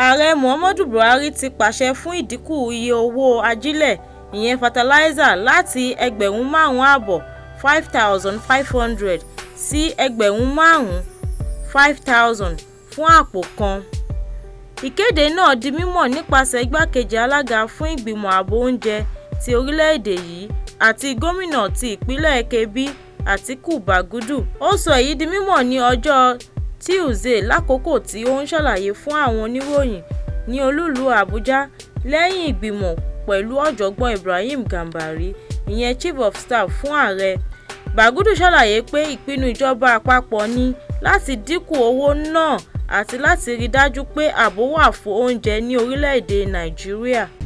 ààrẹ muhammadu buhari ti pàṣẹ fún ìdínkù iye owó ajílẹ̀ ìyẹn fataláísà láti ẹgbẹ̀rún márùn-ún ààbọ̀ five thousand five hundred sí ẹgbẹ̀rún márùn-ún five thousand fún àpò kan. ìkéde náà di mímọ̀ nípasẹ̀ igbákejì alága fún ìgbìmọ̀ ààbò oúnjẹ ti orílẹ̀-èdè yìí àti gómìnà ti ìpínlẹ̀ kebbi àtikú bagudu ó sọ èyí di mímọ̀ ní ọjọ́ tuesday lákòókò tí ó ń ṣàlàyé fún àwọn oníròyìn ní olúùlú àbújá lẹ́yìn ìgbìmọ̀ pẹ̀lú ọ̀jọ̀gbọ́n ibrahim gambari ìyẹn chief of staff fún ààrẹ bagudu ṣàlàyé pé ìpinnu ìjọba àpapọ̀ ní láti dínkù owó náà àti láti rí dájú pé ààbò wà fún oúnjẹ ní orílẹ̀-èdè nàìjíríà